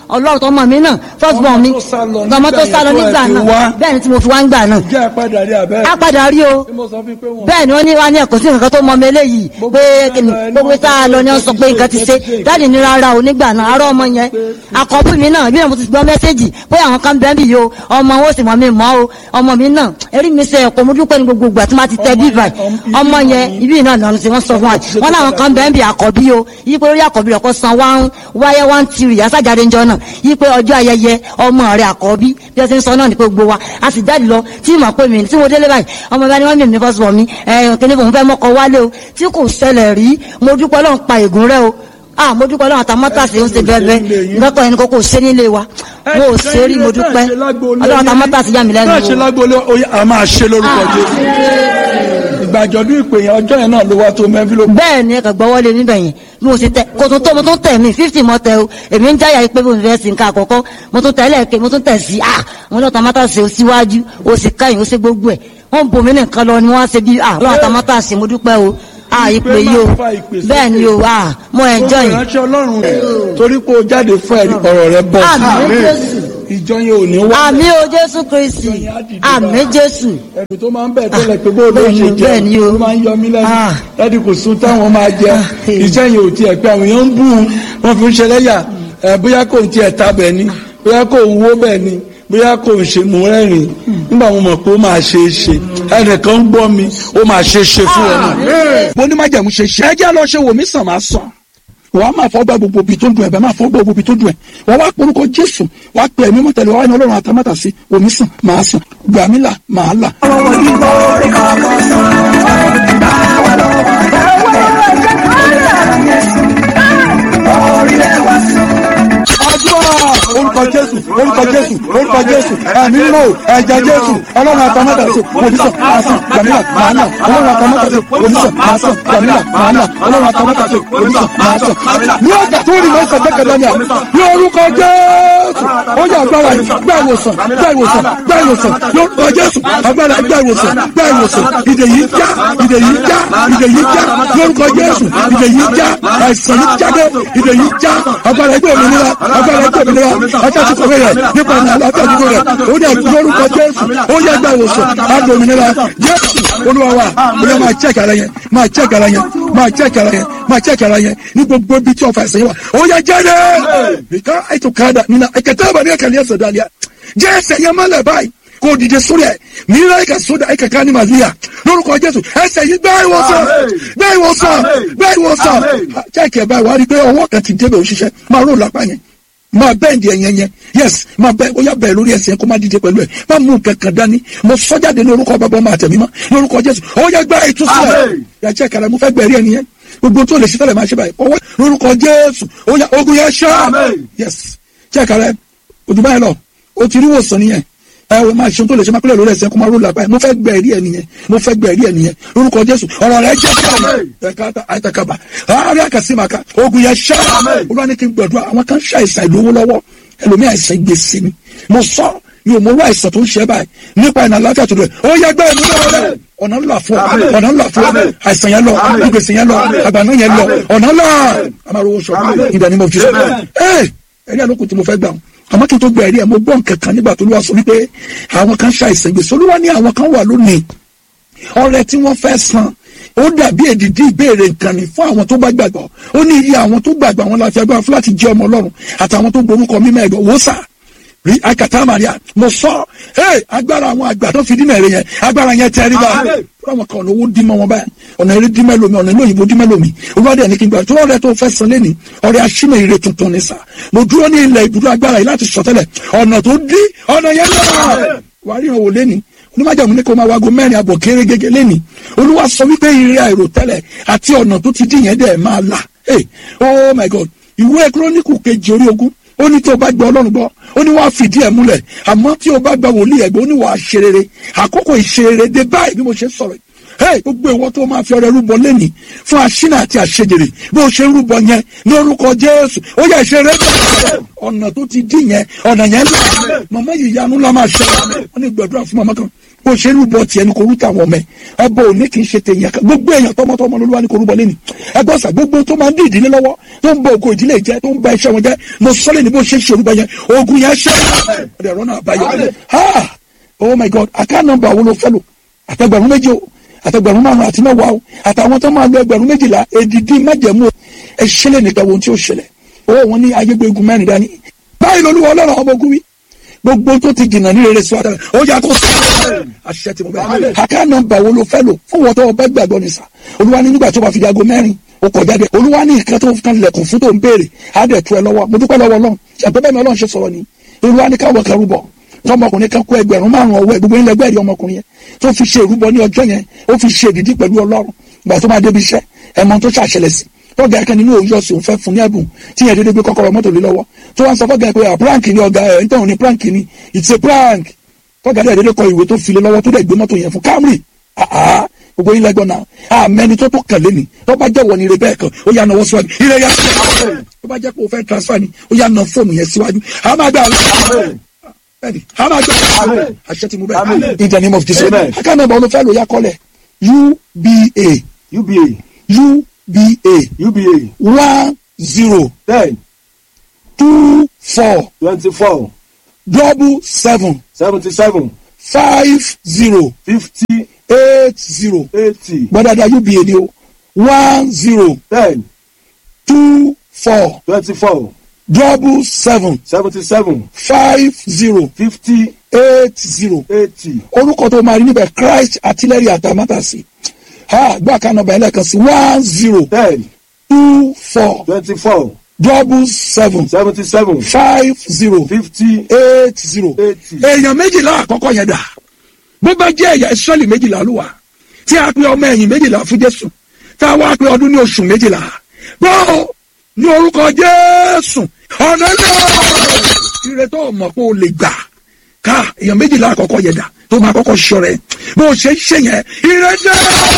Speaker 3: ọlọ́run tó mọ̀ mí náà first born mi
Speaker 1: Ọmọ tó sá lọ
Speaker 3: ọmọ tó
Speaker 1: nígbà
Speaker 3: sá lọ
Speaker 1: yẹn tó
Speaker 3: nígbà
Speaker 1: ẹ ti
Speaker 3: náà
Speaker 1: wá.
Speaker 3: bẹ́ẹ̀ ni tí mo fi wá ń gbà náà
Speaker 1: jẹ́ àpàdà rí abẹ́.
Speaker 3: á padà rí o
Speaker 1: Tí mo sọ fún pé wọ́n.
Speaker 3: bẹ́ẹ̀ ni wọ́n ní wá ní ẹ̀kọ́ sí nǹkan tó mọ ọmọ eléyìí pé kìnnì gbogbo tá a lọ ni wọ́n sọ pé nǹkan ti ṣe dáàdì ní rárá o nígbà náà arọ́ ọmọ yẹn àkọ́bù mi náà bí mo ti gbọ́ mẹ́sẹ́jì pé àwọn kan bẹ́ẹ̀ bì yìí o ọmọ wọn ò sì mọ̀ mi mọ́ o ọmọ mi náà erí mi ṣe ẹ̀kọ́ mo dúpẹ́ ní gbogbo ìgbà tí wọ́n ti tẹ bíbà ọmọ yẹn ibi náà náà ṣe wọ́n sọ fún wa wọ́n láwọn kan bẹ́ẹ̀ bì àkọ́bí o yí pé orí àkọ́bí rẹ̀ kọ́ san wá wáyé wá ń tiri àsájáde ńjọ náà yí pé ọjọ́ ayẹyẹ ọmọ rẹ̀ àkọ́bí bí wọ́n ti ń sọ náà ní pé gbogbo wa a sì jáde lọ tí mo pè mí tí mo délé báyìí ọmọ bá ní wọ́n mímí fọ́sùn wọ̀ mí ẹ̀ kíní fòun fẹ́ mọ́kọ wálé o tí kò ṣẹlẹ̀ rí mo dúpẹ́ lọ́n pa ègún rẹ o ah mo dúpẹ́ lọ́n àtàmọ́tàsí ń ṣe bẹ́ẹ̀ bẹ́ẹ̀ lọ́kọ̀ ẹni kókó ṣe nílé wa mo ò ṣe rí mo dúpẹ́ ọlọ́run àtàmọ́tàsí yà mí lẹ́nu
Speaker 1: náà ṣe
Speaker 3: o.
Speaker 1: lágbóolé oyè a máa ṣe lórúkọ jésù ìgbàjọdún ìpè yẹn ọjọ́ yẹn náà ló wá tó mẹ́fílógún.
Speaker 3: bẹ́ẹ̀ ni ẹ̀ka gbọ́wọ́lé níbẹ̀ yẹn bí mo ṣe tẹ kò tún tó mo tún tẹ̀ mí fifty mo tẹ o èmi ń jáyà pé mo fẹ́ sí nǹkan àkọ́kọ́ mo tún tẹ̀ lẹ́ẹ̀kẹ́ mo tún tẹ̀ sí ah mo ní ọ̀tàmátàsí o síwájú o sì káyìn o ṣe gbogbo ẹ̀ wọ́n bomi nìkan lọ ni wọ́n á ṣe bí ah lọ́wọ́ àtàmátàsí mo dúpẹ́ o ah ìpè yìí o bẹ́ẹ̀ ni o ah mo ẹ̀jọ́ yìí
Speaker 1: ìránṣẹ́ ọlọ́run rẹ̀ torí pé o jáde fún ẹ̀rí ọ̀rọ̀ rẹ bọ̀
Speaker 3: àmì jésù
Speaker 1: ìjọ yẹn ò ní wá.
Speaker 3: àmì o jésù kristi àmì jésù
Speaker 1: ẹ̀rù tó máa ń bẹ̀ tẹ́lẹ̀ pé bó ló
Speaker 3: bẹ́ẹ̀
Speaker 1: ṣe
Speaker 3: ni,
Speaker 1: jẹ́
Speaker 3: bẹ́ẹ̀ ni o.
Speaker 1: ló máa ń yọ mí lẹ́nu
Speaker 3: Ah.
Speaker 1: láti kò sún táwọn máa jẹ
Speaker 3: Ah, eh.
Speaker 1: iṣẹ́ yẹn ò tiẹ̀ pé àwọn èèyàn ń bù ú wọ́n fi ń ṣe lẹ́yà ẹ̀ bóyá kò ń tiẹ̀ ta bẹ̀ ni bóyá kò ń wó bẹ̀ ni bóyá kò ń ṣe mú rẹ́rìn nígbà mo mọ̀ pé ó máa ṣe é ṣe ẹnìkan ń gbọ́ mi ó máa ṣe é ṣe fún ẹ náà. mo ní májàmú ṣe ṣe ẹ jẹ́ lọ ṣe wò mí sàn máa sàn wọ́n á máa fọ́ gbà gbogbo ibi tó dùn ẹ̀ bẹ́ẹ̀ máa fọ́ gbà gbogbo ibi tó dùn ẹ̀ wọ́n wá porúkọ jésù wá pè é mímọ́ tẹ̀lé wá ní ọlọ́run àtàmátà sí omi sàn máa sàn gbàmílà máa là. àdúrà orúkọ jésù orúkọ jésù orúkọ jésù ẹ̀mí mímọ́ ẹ̀jẹ̀ jésù ọlọ́run àtàmátà sí omi sàn máa sàn gbàmílà máa là ọlọ́run àtàmátà sí omi sàn máa sàn gbàmílà máa là ọlọ́run àtàmátà sí omi sàn máa sàn ní ọjà tó rí mọ́ sàn tẹ́kẹ̀lẹ́ ni à ní orúkọ jésù ó yà agbára yìí gbá ìwòsàn gbá ìwòsàn gbá ìwòsàn lórúkọ jésù agbára gbá ìwòsàn gbá ìwòsàn ìdè yìí já ìdè yìí já ìdè yìí já lórúkọ jésù ìdè yìí já àìsàn yìí jáde ìdè yìí já agbára ẹgbẹ́ òmìnira agbára ẹgbẹ́ òmìnira ọjọ́ ti kọ̀wé rẹ̀ nípa ìrìn àlàáfíà dúró rẹ̀ ó yẹ lórúkọ jésù ó yẹ gbá ìwòsàn àgbà òmìnira jésù olúwa wa ó yẹ máa check ara yẹn máa check ara yẹn máa check ara yẹn máa check ara yẹn ní gbogbo ibi tí ọ̀fà ẹ̀sẹ̀ yẹn wà ó yẹ jáde nìkan ètò kàdà nínú ẹ̀kẹ́tẹ́ àbàdí ẹ̀kẹ́ ní ẹ̀sẹ̀ dàlíà jẹ́ ẹsẹ̀ yẹn mọ́lẹ̀ báyìí kò dìde sórí ẹ̀ mìíràn ẹ̀ka sódà ẹ̀ka ká ní màlúùyà lórúkọ jésù ẹsẹ̀ yìí gbá ìwòsàn gbá ìwòsàn gbá ìwòsàn check ẹ̀ báyìí wà á rí i pé ọwọ́ kan ti débẹ̀ òṣìṣẹ́ máa rò lápá yẹn máa bẹ́ẹ̀ndì ẹ̀yẹn yẹn yes máa bẹ́ẹ̀ ó yà bẹ́ẹ̀ lórí ẹsẹ̀ kó má dìde pẹ̀lú ẹ̀ má mú kankan dání mo sọ jáde lórúkọ bàbá ọmọ àtẹ̀mí mọ́ lórúkọ jésù ó yẹ gbá ìtúsílẹ̀ yàtí ẹ̀ka rẹ̀ mo fẹ́ gbẹ̀rí ẹni yẹn gbogbo tó lè ṣe tẹ́lẹ̀ máa ṣe báyìí ọwọ́ lórúkọ jésù ó yà ogun yẹn ṣá yes chẹ́ẹ̀ka rẹ̀ ojú báyìí lọ o ti rí wòsàn nìyẹn ẹ o máa ṣe tó lè ṣe máa pẹ́lẹ̀ lórí ẹsẹ̀ kó máa ró làbáyé mo fẹ́ gbẹ̀rí ẹ nìyẹn mo fẹ́ gbẹ̀rí ẹ nìyẹn lórúkọ jésù ọ̀rọ̀ rẹ̀ jẹ́ sọ́ọ̀mù ẹ̀ka àìtàkàbà àárẹ̀ àkàsímàkà ogun yẹn ṣá olúwa ní kí n gbàdúrà àwọn kan ṣàìsàn ìlówó lọ́wọ́ ẹlòmí àìsàn gbèsè ni mo sọ mi ò mọ owó àìsàn tó ń ṣe báyìí nípa ìnà àlàáfíà tó dẹ̀ ó yẹ gbẹ́ ẹ̀mí lọ́wọ́ rẹ̀ ọ̀nà ńlá fún ọ ọ̀nà ńlá fún ọ àìsàn yẹn lọ ìgbèsè yẹn lọ àgbàná yẹn lọ ọ̀nà ńlá amáròwò sọ ìdá ni mo fi sọ ẹ ẹ̀rí àlókù tí mo fẹ́ gbà wọn àmọ́ kí n tó gba ẹ̀rí ẹ̀ mo gbọ́ nǹkan kan nígbà tó ló wá sọ wípé àwọn kan ṣàìsàn gbèsè olúwa ní àwọn kan wà lónìí ọrẹ tí wọ́n fẹ́ san ó dàbí èdìdí ìbéèrè nǹkan ni fún àwọn tó bá gbàgbọ́ ó ní iye àwọn tó gbàgbọ́ àwọn láti agbára fún láti jẹ́ ọmọ ọlọ́run àtàwọn tó gborúkọ mímọ́ ẹ̀gbọ́n wò sà rí akata maria mo sọ ẹ agbára àwọn àgbà tó fi dínà èrè yẹn agbára yẹn tẹ ẹ rí bá àwọn kan ọ̀nà owó dí mọ́ wọn báyìí ọ̀nà eré dí mẹ́lòmí ọ̀nà ilé òyìnbó dí mẹ́lòmí olùwádìí ẹni kí n gbà tó ọ̀rẹ́ tó fẹ́ san lẹ́ni ọ̀rẹ́ aṣínà ire tuntun ní sà mo dúró ní ilẹ̀ ibùdó agbára yìí láti sọtẹ́lẹ̀ ọ̀nà tó dí ọ̀nà yẹn lọ́wọ́ wàá rí ìrànwọ́ lẹ́ni onímọ̀jàmù ní kó máa wago mẹ́rin àbọ̀ kéré gẹ́gẹ́ lẹ́ni olúwa sọ wípé ire àìrò tẹ́lẹ̀ àti ọ̀nà tó ti dín yẹn dẹ̀ máa là hey oh my god ìwé kírónìkù kejì orí ogún ó ní tí o bá gbọ́ ọlọ́run gbọ́ ó ní wàá fìdí ẹ̀ múlẹ̀ àmọ́ tí o bá gba wòlíì ẹ̀gbọ́n ó ní wàá ṣe rere àkókò ìṣe rere dé báyìí bí mo ṣe sọ̀rọ̀ hey gbogbo ìwọ tó máa fi ọrẹ rúbọ lẹ́nìí fún aṣínà àti àṣejèrè bó ṣe ń rúbọ yẹn lórúkọ jésù ó yẹ ṣe rẹ ọ̀nà tó ti dín yẹn ọ̀nà yẹn lọ màmá yìí yanu la máa ṣe wọn ní gbàdúrà fún màmá kan bó ṣe ń rúbọ tiẹ̀ ní kò rúta àwọn ọmọ ẹ ẹbọ òní kì í ṣe tèèyàn kan gbogbo èèyàn tọmọtọmọ lolúwa ní kò rúbọ lẹ́nìí ẹgbọ́n sà gbogbo tó máa ń dín ìdílé lọ́wọ́ tó ń bọ ògo ìdílé jẹ tó ń ba iṣẹ́ wọn jẹ mo sọ́lẹ̀ ní bó ṣe ń ṣe orúbọ yẹn ogun yẹn ṣe é ọ̀rọ̀ náà báyọ̀ ha oh my god àká nọ́mbà wo ló fẹ́ lò àtẹgbẹ̀rún méjì o àtẹgbẹ̀rún márùn àti mẹ́wàá o àtàwọn tó máa lo ẹgbẹ̀rún méjìlá èdìdí májẹ̀mú o ẹ ṣẹlẹ̀ nìkan wo ohun tí ó ṣẹlẹ̀ owó wọn ní ayégbégun mẹ́rin dání báyìí lolúwa ọlọ́run ọmọ ogun wí gbogbo tó ti jìnnà ní rere síwájú ó yà kó sọ àṣẹ tí mo bẹ àká nọ́mbà wo ló fẹ́ lò fún wọn tó o bẹ gbàgbọ́ ní sà olúwa ní nígbà tó bá fi di aago mẹ́rin o kọ̀ jáde olúwa ní nǹkan tó kan lẹ̀kùn fún tó ń béèrè á dẹ̀ tu ẹ lọ́wọ́ mo dúpẹ́ lọ́wọ́ ọlọ́run ṣàpẹ́ bẹ́ẹ̀ ni ọlọ́run ṣe sọ̀rọ̀ ni olúwa ní káwọ́ kẹrù bọ̀ tọmọkùnrin kan kó ẹgbẹ̀rún márùn ọwọ́ ẹ gbogbo ilẹ̀ gbẹ̀rì ọmọkùnrin yẹn tó fi ṣe ìrúbọ ní ọjọ́ yẹn ó fi ṣe ìdídí pẹ̀lú ọlọ́run ìgbà tó máa débi iṣẹ́ ẹ̀mọ tó ṣàṣẹlẹ̀ sí tọ́gà ẹ̀kan nínú òun yọ̀ọ̀sì òun fẹ́ fún ní ẹ̀bùn tí yẹn dédé gbé kọ́kọ́rọ́ mọ́tò lé lọ́wọ́ tó wá ń sọ fọ́gà ẹ̀ pé à prank ni ọ̀gá ẹ̀ nítorí ní prank ni it's a prank tọ́gà ẹ̀ dédé kọ ìwé tó fi lé lọ́wọ́ tó dẹ̀ gbé mọ́tò yẹn fún Camry àhá gbogbo yín lẹ́gbọ́n náà àmẹ́ni tó tó kàn lé ni tó bá jẹ́ wọ ni rebẹ́ kan ó yà náwó síwájú ilé yà tó bá jẹ́ pé o fẹ́ transfer ni ó yà ná fóònù yẹn síwájú àmàgbà bẹ́ẹ̀ni àmàgbà àṣẹ ti mú bẹ́ẹ̀ in the name of Jesus akáná ìbọn olùfẹ́ ló yà kọ́lẹ̀ UBA
Speaker 2: UBA
Speaker 1: UBA
Speaker 2: UBA
Speaker 1: one zero
Speaker 2: ten
Speaker 1: two four
Speaker 2: twenty-four
Speaker 1: double seven
Speaker 2: seventy-seven
Speaker 1: five zero
Speaker 2: fifty
Speaker 1: eight zero
Speaker 2: eighty
Speaker 1: gbọ́dọ̀dọ̀ UBA ni o one zero
Speaker 2: ten
Speaker 1: two four
Speaker 2: twenty-four
Speaker 1: double seven
Speaker 2: seventy-seven
Speaker 1: five zero
Speaker 2: fifty
Speaker 1: eight zero
Speaker 2: eighty
Speaker 1: orúkọ tó máa rí níbẹ̀ Christ artillery àtàmátàsí ha gbọ́ àkànnà ọba ẹlẹ́kan sí one zero
Speaker 2: ten
Speaker 1: two four
Speaker 2: twenty-four
Speaker 1: double seven
Speaker 2: seventy-seven
Speaker 1: five zero
Speaker 2: fifty
Speaker 1: eight zero
Speaker 2: eighty.
Speaker 1: èèyàn méjìlá àkọ́kọ́ yẹn dà bó bá jẹ́ ẹ̀yà ìsọ́lì méjìlá ló wà tí a pe ọmọ ẹ̀yìn méjìlá fún Jésù tá a wá pe ọdún ní oṣù méjìlá bó ní orúkọ Jésù ọ̀nà náà ire tó mọ̀ pé o lè gbà ká èèyàn méjìlá àkọ́kọ́ yẹn dà tó máa kọ́kọ́ sọ rẹ̀ bó o ṣe ń ṣe yẹn ire dé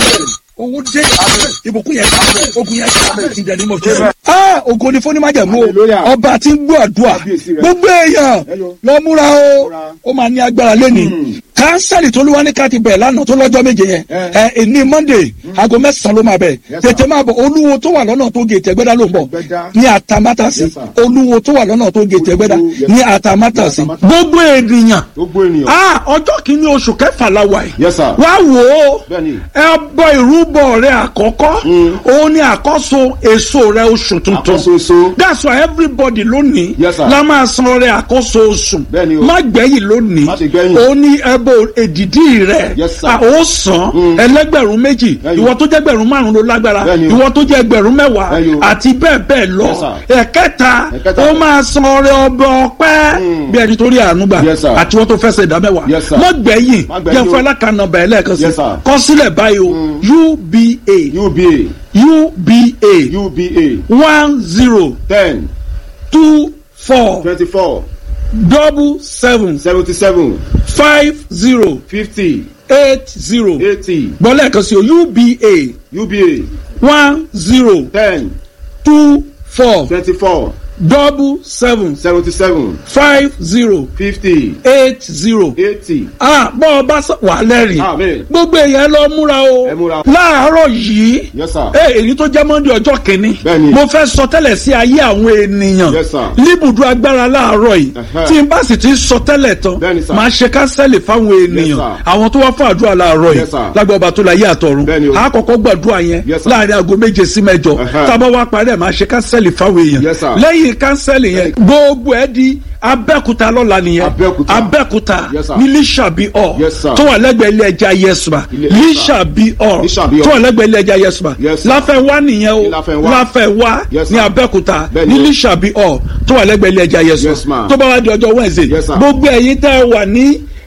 Speaker 1: owó dé ìbùkún yẹn ogun yẹn ìdẹ̀ni mọ̀ jésù. a ògo ni fún onímájẹ̀mú o
Speaker 2: Hallelujah.
Speaker 1: ọba tí ń gbọ́ àdúrà
Speaker 2: Kábíyèsí rẹ̀.
Speaker 1: gbogbo èèyàn
Speaker 2: Hello.
Speaker 1: lọ múra o
Speaker 2: Múra.
Speaker 1: ó máa ní agbára lẹ́nìí kánsẹ́lì tó lúwa ní ká ti bẹ̀ lánàá tó lọ́jọ́ méje yẹn
Speaker 2: Eh.
Speaker 1: ẹ ní monday aago mẹ́sàn-án ló máa bẹ̀
Speaker 2: Yes, sir.
Speaker 1: tètè máa bọ̀ olúwo tó wà lọ́nà tó gètè ẹgbẹ́dá ló ń bọ̀
Speaker 2: Ẹgbẹ́dá.
Speaker 1: ní àtàmátàsí
Speaker 2: Yes, sir.
Speaker 1: olúwo tó wà lọ́nà tó gètè ẹgbẹ́dá
Speaker 2: Olúwo, yes,
Speaker 1: ní
Speaker 2: sir.
Speaker 1: àtàmátàsí
Speaker 2: Ní Àtàmátàsí.
Speaker 1: gbogbo ènìyàn
Speaker 2: gbogbo ènìyàn.
Speaker 1: ah ọjọ́ kìíní oṣù kẹfà la wà yìí
Speaker 2: Yes, sir.
Speaker 1: wá wò ó
Speaker 2: Bẹ́ẹ̀ni.
Speaker 1: ẹbọ ìrúbọ rẹ àkọ́kọ́ òun ni àkọ́so èso rẹ oṣù tuntun
Speaker 2: Àkọ́soso.
Speaker 1: that's why everybody lónìí
Speaker 2: Yes, sir.
Speaker 1: la máa san rẹ àkọ́so oṣù
Speaker 2: Bẹ́ẹ̀ni o.
Speaker 1: má gbẹ̀yìn lónìí
Speaker 2: Má ṣe gbẹ̀yìn.
Speaker 1: òun ni ẹbọ èdìdí rẹ
Speaker 2: Yes, sir.
Speaker 1: a ó san ẹlẹ́gbẹ̀rún méjì
Speaker 2: Bẹ́ẹ̀ni.
Speaker 1: ìwọ tó jẹ́ gbẹ̀rún márùn ló lágbára
Speaker 2: Bẹ́ẹ̀ni o.
Speaker 1: ìwọ tó jẹ́ gbẹ̀rún mẹ́wàá
Speaker 2: Bẹ́ẹ̀ni o.
Speaker 1: àti bẹ́ẹ̀ bẹ́ẹ̀ lọ
Speaker 2: Yes, sir.
Speaker 1: ẹ̀kẹta
Speaker 2: Ẹ̀kẹta.
Speaker 1: ó máa san ọrẹ ọbẹ ọpẹ́ bí ẹni tó rí àánú gbà
Speaker 2: Yes, sir.
Speaker 1: àti wọ́n tó fẹsẹ̀ ìdá mẹ́wàá
Speaker 2: Yes, sir.
Speaker 1: má gbẹ̀yìn
Speaker 2: Má gbẹ̀yìn
Speaker 1: jẹ́ fún
Speaker 2: o.
Speaker 1: alákànnà bẹ̀rẹ̀ lẹ́ẹ̀kan sí
Speaker 2: Yes, sir.
Speaker 1: kọ sílẹ̀ báyìí o uba
Speaker 2: UBA
Speaker 1: uba
Speaker 2: UBA
Speaker 1: one zero
Speaker 2: ten
Speaker 1: two four
Speaker 2: twenty-four
Speaker 1: double seven
Speaker 2: seventy-seven
Speaker 1: five zero
Speaker 2: fifty
Speaker 1: eight zero
Speaker 2: eighty
Speaker 1: gbọ́ lẹ́ẹ̀kan sí o uba
Speaker 2: UBA
Speaker 1: one zero
Speaker 2: ten
Speaker 1: two four
Speaker 2: twenty-four
Speaker 1: double seven
Speaker 2: seventy-seven
Speaker 1: five zero
Speaker 2: fifty
Speaker 1: eight zero.
Speaker 2: eighty.
Speaker 1: ah bọ́ ọ bá sọ wà lẹ́rìí
Speaker 2: Amen.
Speaker 1: gbogbo èèyàn lọ múra o
Speaker 2: Ẹ múra.
Speaker 1: láàárọ̀ yìí
Speaker 2: Yes, sir.
Speaker 1: ẹ èyí tó jẹ́ mọ́ndé ọjọ́ kìíní
Speaker 2: Bẹ́ẹ̀ni.
Speaker 1: mo fẹ́ sọ tẹ́lẹ̀ sí ayé àwọn ènìyàn
Speaker 2: Yes, sir.
Speaker 1: níbùdó agbára láàárọ̀ yìí
Speaker 2: Ẹ̀hẹ́.
Speaker 1: tí n bá sì ti sọ tẹ́lẹ̀ tán
Speaker 2: Bẹ́ẹ̀ni, sir.
Speaker 1: máa ṣe kánsẹ́lì fáwọn ènìyàn
Speaker 2: sir.
Speaker 1: àwọn tó wá fún àdúrà láàárọ̀ yìí
Speaker 2: Yes, sir.
Speaker 1: lágbà ọba tó la yé àtọ̀run
Speaker 2: Bẹ́ẹ̀ni o.
Speaker 1: a kọ́kọ́ gbàdúrà yẹn
Speaker 2: Yes, sir.
Speaker 1: láàrin aago méje sí mẹ́jọ
Speaker 2: Ẹ̀hẹ́.
Speaker 1: tábà wá parí ẹ̀ máa ṣe kánsẹ́lì fáwọn èèyàn
Speaker 2: Yes, sir.
Speaker 1: lẹ́yìn kánsẹ́lì yẹn gbogbo ẹ̀ di abẹ́kúta lọ́la nìyẹn
Speaker 2: Abẹ́òkúta.
Speaker 1: abẹ́kúta
Speaker 2: Yes, sir.
Speaker 1: ní lísàbí ọ̀
Speaker 2: Yes, sir.
Speaker 1: tó wà lẹ́gbẹ̀ẹ́ ilé ẹja yẹsùmá
Speaker 2: Ilé-
Speaker 1: lísàbí ọ̀
Speaker 2: Lísàbí ọ̀.
Speaker 1: tó wà lẹ́gbẹ̀ẹ́ ilé ẹja yẹsùmá
Speaker 2: Yes, sir.
Speaker 1: láfẹ̀wá nìyẹn o
Speaker 2: Ní Láfẹnwá.
Speaker 1: láfẹ̀wá
Speaker 2: Yes,
Speaker 1: ní
Speaker 2: sir.
Speaker 1: abẹ́kúta
Speaker 2: Bẹ́ẹ̀ni
Speaker 1: ní
Speaker 2: o.
Speaker 1: lísàbí ọ̀ tó wà lẹ́gbẹ̀ẹ́ ilé ẹja
Speaker 2: Yes,
Speaker 1: yẹsùmá
Speaker 2: ma'am.
Speaker 1: tó bá wá di ọjọ́ Wednesday
Speaker 2: Yes, sir.
Speaker 1: gbogbo ẹ̀yin tẹ́ ẹ wà ní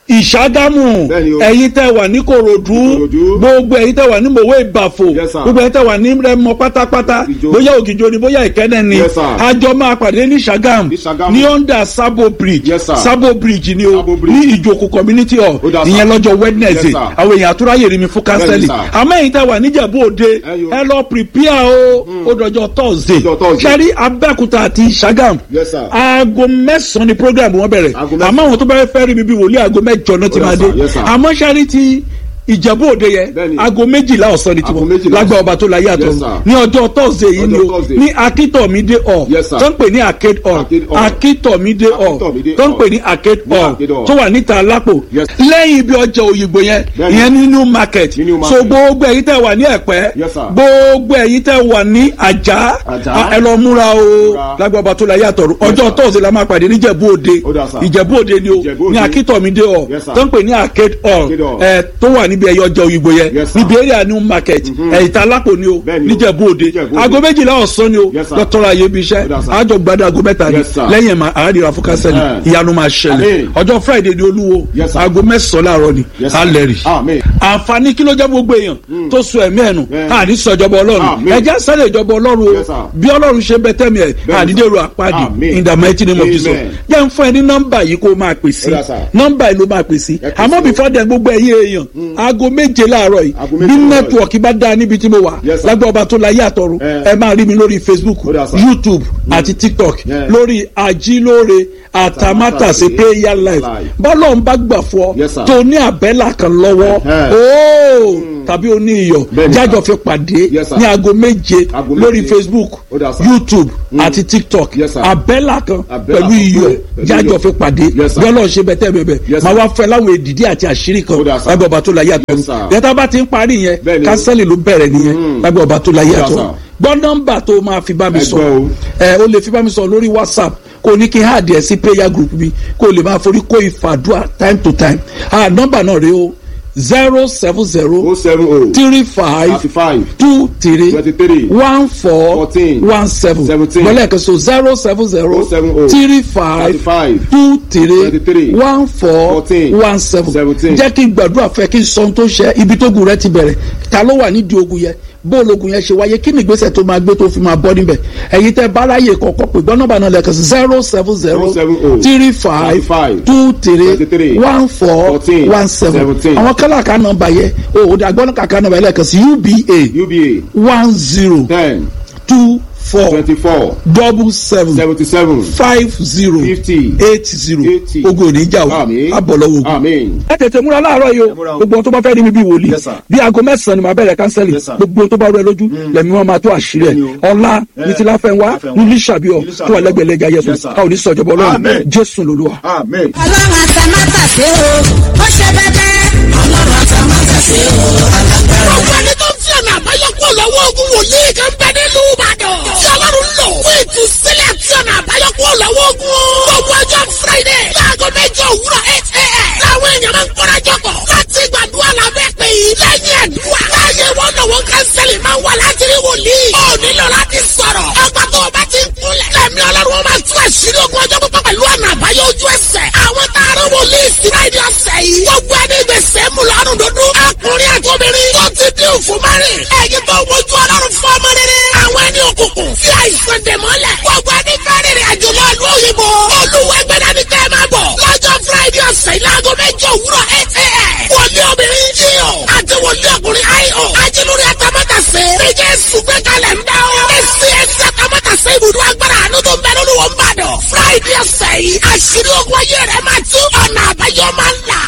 Speaker 1: ìṣàgámù
Speaker 2: Bẹ́ẹ̀ni o.
Speaker 1: ẹ̀yin tẹ́ wà ní korodu
Speaker 2: Ìkòròdú.
Speaker 1: gbogbo ẹ̀yin tẹ́ wà ní mòwe ìbàfò
Speaker 2: Yes, sir.
Speaker 1: gbogbo ẹ̀yin tẹ́ wà ní rẹmọ pátápátá
Speaker 2: Ògìjó.
Speaker 1: bóyá ògìjó ni bóyá ìkẹ́nẹ́ ni
Speaker 2: Yes, sir.
Speaker 1: àjọ máa pàdé ní ṣàgám
Speaker 2: Ní Ṣàgámù.
Speaker 1: ní under sabo bridge
Speaker 2: Yes, sir.
Speaker 1: sabo bridge ni o
Speaker 2: Sabo Bridge.
Speaker 1: ní ìjòkó community hall
Speaker 2: Ó dà, sir.
Speaker 1: ìyẹn lọ́jọ́ wednesday
Speaker 2: Yes, sir.
Speaker 1: àwọn èèyàn àtúráyè rí mi fún kánsẹ́lì
Speaker 2: sir.
Speaker 1: àmọ́ ẹ̀yin tẹ́ wà níjẹ̀bú òde
Speaker 2: Ẹyọ.
Speaker 1: ẹ lọ prepare o ó dọjọ́ thursday
Speaker 2: Ọjọ́ Thursday.
Speaker 1: ṣẹ́rí abẹ́òkúta àti ṣàgám
Speaker 2: Yes, sir.
Speaker 1: aago mẹ́sàn-án ni program wọn bẹ̀rẹ̀
Speaker 2: Aago mẹ́sàn-án.
Speaker 1: àmọ́ àwọn tó bá fẹ́ rí mi bí wòlíì aago mẹ́jọ náà ti
Speaker 2: Ó dà,
Speaker 1: máa
Speaker 2: sir.
Speaker 1: dé
Speaker 2: Yes, sir.
Speaker 1: àmọ́ ṣẹ́rí ti ìjẹ̀bú òde yẹn
Speaker 2: Bẹ́ẹ̀ni.
Speaker 1: aago méjìlá ọ̀sán ni
Speaker 2: Aago
Speaker 1: tiwọn
Speaker 2: méjìlá
Speaker 1: lágbà
Speaker 2: ọ̀sán.
Speaker 1: ọba tó láyé àtọ̀
Speaker 2: Yes, sir.
Speaker 1: ní ọjọ́ thursday yìí ni
Speaker 2: Ọjọ́
Speaker 1: o
Speaker 2: Thursday.
Speaker 1: ní akíntọ̀mídé hall
Speaker 2: Yes, sir.
Speaker 1: tó ń pè ní arcade hall
Speaker 2: Arcade hall.
Speaker 1: akíntọ̀mídé hall
Speaker 2: Akíntọ̀mídé
Speaker 1: tó ń pè
Speaker 2: hall.
Speaker 1: ní arcade
Speaker 2: Ní
Speaker 1: hall
Speaker 2: Arcade hall.
Speaker 1: tó wà níta alápò
Speaker 2: Yes.
Speaker 1: lẹ́yìn ibi ọjà òyìnbó yẹn
Speaker 2: Bẹ́ẹ̀ni.
Speaker 1: ìyẹn ní new market
Speaker 2: Ní New
Speaker 1: so
Speaker 2: Market.
Speaker 1: gbogbo ẹ̀yin tẹ́ wà ní ẹ̀pẹ́
Speaker 2: Yes, sir.
Speaker 1: gbogbo ẹ̀yin tẹ́ wà ní àjà
Speaker 2: Àjà.
Speaker 1: ẹ lọ múra o
Speaker 2: Múra.
Speaker 1: lágbà ọba tó láyé àtọ̀run ọjọ́
Speaker 2: sir.
Speaker 1: thursday la máa pàdé níjẹ̀bú òde
Speaker 2: Ó dà, sir.
Speaker 1: ìjẹ̀bú òde ni o
Speaker 2: Ìjẹ̀bú
Speaker 1: ní
Speaker 2: Òde.
Speaker 1: akíntọ̀mídé hall
Speaker 2: Yes, sir.
Speaker 1: tó ń pè ní arcade hall
Speaker 2: Arcade hall.
Speaker 1: ẹ tó wà níbi ẹyọ ọjà òyìnbó yẹn
Speaker 2: Yes, sir.
Speaker 1: níbi area new market ẹ̀yìntà alápò ni o
Speaker 2: Bẹ́ẹ̀ni o.
Speaker 1: níjẹ̀bú òde
Speaker 2: Níjẹ̀bú Òde.
Speaker 1: aago méjìlá ọ̀sán ni o
Speaker 2: Yes, sir.
Speaker 1: dọ́tọ́rọ̀ ayé bí iṣẹ́
Speaker 2: Ó dà, sir.
Speaker 1: àjọ gbadá aago mẹ́ta ni
Speaker 2: Yes, sir.
Speaker 1: lẹ́yìn ẹ̀ma àádìrà fún kásẹ̀lì
Speaker 2: Eh.
Speaker 1: ìyanu máa ṣẹlẹ̀
Speaker 2: Amen.
Speaker 1: ọjọ́ friday ni olúwo
Speaker 2: Yes, sir.
Speaker 1: aago mẹ́sàn-án láàárọ̀ ni
Speaker 2: Yes, sir.
Speaker 1: alẹ́ rì
Speaker 2: Amen.
Speaker 1: àǹfààní kí ló jẹ́ gbogbo èèyàn tó so ẹ̀mí ẹ̀nu
Speaker 2: Yeah.
Speaker 1: àní sọ ìjọba ọlọ́run
Speaker 2: Amen.
Speaker 1: ẹja sẹ́lẹ̀ ìjọba ọlọ́run o
Speaker 2: Yes, sir.
Speaker 1: bí ọlọ́run ṣe bẹ tẹ́mi ẹ̀
Speaker 2: Bẹ́ẹ̀ni,
Speaker 1: àdídèrò
Speaker 2: sir.
Speaker 1: àpáàdì
Speaker 2: Amen.
Speaker 1: in the mighty name of
Speaker 2: Amen.
Speaker 1: Jesus jẹ́ ń fún ẹ ní nọ́mbà yìí kó o máa pè sí
Speaker 2: Ó dà, sir.
Speaker 1: nọ́mbà yìí ló máa pè sí
Speaker 2: Ẹ pè
Speaker 1: àmọ́
Speaker 2: sí o.
Speaker 1: before then gbogbo ẹ̀yìn èèyàn aago méje láàárọ̀ yìí
Speaker 2: Aago méje
Speaker 1: bí
Speaker 2: láàárọ̀ yìí.
Speaker 1: nẹ́tíwọ̀kì bá dáa níbi tí mo wà
Speaker 2: Yes, sir.
Speaker 1: lágbà ọba tó láyé àtọ̀run
Speaker 2: Eh.
Speaker 1: ẹ máa rí mi lórí Facebook
Speaker 2: Ó dà, sir.
Speaker 1: YouTube àti TikTok
Speaker 2: Yeah.
Speaker 1: lórí ajílóore àtàmátàsé prayer life
Speaker 2: Live.
Speaker 1: bọ́lọ̀ ń bá gbà fún ọ
Speaker 2: Yes, sir.
Speaker 1: tó ní àbẹ́là kan lọ́wọ́
Speaker 2: Eh.
Speaker 1: ooo tàbí o ní iyọ̀
Speaker 2: Bẹ́ẹ̀ni,
Speaker 1: jájọ
Speaker 2: sir.
Speaker 1: fi pàdé
Speaker 2: Yes, sir.
Speaker 1: ní aago méje
Speaker 2: Aago
Speaker 1: lórí
Speaker 2: méje.
Speaker 1: Facebook
Speaker 2: Ó dà, sir.
Speaker 1: YouTube àti TikTok
Speaker 2: Yes, sir.
Speaker 1: àbẹ́là kan
Speaker 2: Àbẹ́là
Speaker 1: pẹ̀lú
Speaker 2: kan
Speaker 1: iyọ̀
Speaker 2: pẹ̀lú
Speaker 1: jájọ
Speaker 2: iyọ̀.
Speaker 1: fi pàdé
Speaker 2: Yes, sir.
Speaker 1: bí ọlọ́run ṣe bẹ́tẹ̀ bẹ́ẹ̀
Speaker 2: Yes,
Speaker 1: máa
Speaker 2: sir.
Speaker 1: wá fẹ́ láwọn èdìdí àti àṣírí kan
Speaker 2: Ó dà, sir.
Speaker 1: lábẹ́ ọba tó láyé àtọ̀
Speaker 2: Yes, sir.
Speaker 1: yẹtà bá ti ń parí yẹn
Speaker 2: Bẹ́ẹ̀ni o.
Speaker 1: kánsẹ́lì ló bẹ̀rẹ̀ nìyẹn lábẹ́ ọba tó láyé
Speaker 2: Ó dà,
Speaker 1: àtọ̀
Speaker 2: sir.
Speaker 1: gbọ́ nọ́mbà tó máa fi bá mi
Speaker 2: Ẹ
Speaker 1: sọ
Speaker 2: gbọ́ o.
Speaker 1: ẹ o lè fi bá mi sọ lórí whatsapp kò ní kí n háàdì ẹ sí prayer group mi kò lè máa forí kó ìfàdúrà time to time ah nọ́mbà náà rèé o zero seven zero
Speaker 2: o seven o
Speaker 1: three five
Speaker 2: thirty five
Speaker 1: two three
Speaker 2: twenty three
Speaker 1: one four
Speaker 2: fourteen
Speaker 1: one seven
Speaker 2: seventeen
Speaker 1: gbọ́dọ̀ ẹ̀kan so zero seven zero
Speaker 2: o seven o
Speaker 1: three
Speaker 2: thirty
Speaker 1: five
Speaker 2: five
Speaker 1: two three
Speaker 2: twenty-three,
Speaker 1: one four
Speaker 2: fourteen,
Speaker 1: one seven
Speaker 2: seventeen.
Speaker 1: jẹ́ kí n gbàdúrà fẹ́ kí n sọ ohun tó ṣe ibi tó gùn rẹ ti bẹ̀rẹ̀ ta ló wà nídìí ogun yẹn bóòlù ogun yẹn ṣe wáyé kí ni ìgbésẹ̀ tó máa gbé tó fi máa bọ́ níbẹ̀ ẹ̀yin tẹ́ báráyè kọ̀ọ̀kan pé gbọ́n nọ́mbà náà lẹ́ẹ̀kan sí zero seven zero
Speaker 2: seven o,
Speaker 1: three five
Speaker 2: thirty-five,
Speaker 1: two three
Speaker 2: twenty-three,
Speaker 1: one four
Speaker 2: fourteen,
Speaker 1: one seven
Speaker 2: seventeen.
Speaker 1: àwọn kálàkà nọ́mbà yẹn o ò dàgbọ́n kàkà nọ́mbà yẹn lẹ́ẹ̀kan sí uba
Speaker 2: uba
Speaker 1: one zero
Speaker 2: ten
Speaker 1: two four
Speaker 2: twenty four
Speaker 1: double seven
Speaker 2: seventy seven
Speaker 1: five zero
Speaker 2: fifty
Speaker 1: eight zero
Speaker 2: eighty.
Speaker 1: ogun ò ní jà o
Speaker 2: Àmín.
Speaker 1: abọ̀lọ́wọ́ ogun.
Speaker 2: amen.
Speaker 1: ẹ tètè múra láàárọ̀ yìí o
Speaker 2: múra o.
Speaker 1: gbogbo ohun tó bá fẹ́ rí mi bí wòlíì
Speaker 2: Yes, sir.
Speaker 1: bí aago mẹ́sàn-án ni màá bẹ̀rẹ̀ kánsẹ́lì
Speaker 2: Yes, sir.
Speaker 1: gbogbo ohun tó bá rú ẹ lójú lẹ́mí wọn máa tó àṣírí ẹ̀
Speaker 2: Bẹ́ẹ̀ni o.
Speaker 1: ọ̀la ní ti láfẹ́ wá
Speaker 2: Láfẹ́nwá.
Speaker 1: ní lísàbíọ̀
Speaker 2: Ní Lísàbíọ̀.
Speaker 1: tó wà lẹ́gbẹ̀lẹ́gà yẹsùn
Speaker 2: Yes, sir.
Speaker 1: a ò ní sọ̀jọ̀bọ̀ ọlọ́run
Speaker 2: Amen.
Speaker 1: jésù lolúwa.
Speaker 2: amen.
Speaker 4: ọlọ́run àtàmátàsé o ó ṣe bẹ́bẹ́. ọlọ́run àtàmátàsé o alágbára.
Speaker 5: gbogbo ẹni tó ń fi ọ̀nà àbáyọ kúrò lọ́wọ́ ogun wòlíì kan bẹ nílùú ìbàdàn. tí ọlọ́run lò fún ìtúsílẹ̀ tí ọ̀nà àbáyọ kúrò lọ́wọ́ ogun. gbogbo ọjọ́ friday láago mẹ́jọ òwúrọ̀ eight a.m. làwọn èèyàn máa ń kóra jọpọ̀ láti gbàdúrà lábẹ́ pé yìí lẹ́yìn àdúrà. láàyè wọn náà wọn kánsẹ́lì máa ń wà láti rí wòlíì. ó nílò láti sọ̀rọ̀. ọgbà tó o bá ti ń kúnlẹ̀. lẹ́mí ọlọ́run wọn máa tú àṣírí ogun ọjọ́ pípọ̀ pẹ̀lú ọ̀nà àbáyọ ojú ẹsẹ̀. àwọn taaró wòlíì sí friday ọ̀sẹ̀ yìí. gbogbo ẹni gbèsè mú lọ́rùn dúdú. ọkùnrin àti obìnrin tó ti dín òfin márìn. ẹ̀yin tó wojú ọlọ́run fún ọmọ rere. àwọn ẹni òkùnkùn tí àìsàn dè mọ́lẹ̀. gbogbo ẹni fẹ́ rìnrìn àjò lọ ìlú òyìnbó. olùwẹ̀gbẹ̀dá ni kẹ́ ẹ máa bọ̀. lọ́jọ́ friday ọ̀sẹ̀ yìí láago mẹ́jọ òwúrọ̀ eight a.m. wòlíì obìnrin jíò àti wòlíì ọkùnrin io. ajílórí atamátàsé. níjẹ́ sùgbẹ́kalẹ̀ ń dá o. èsì ẹsẹ̀ atamátàsé ibùdó agbára àánú tó ń bẹ lórí wọn bàdàn. friday ọ̀sẹ̀ yìí àṣírí ogun ayé rẹ̀ máa tú ọ̀nà àbáyọ máa ń là.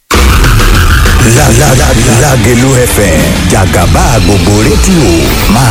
Speaker 6: La la la Lágelú FM jàgàbá gbogbo rédíò máa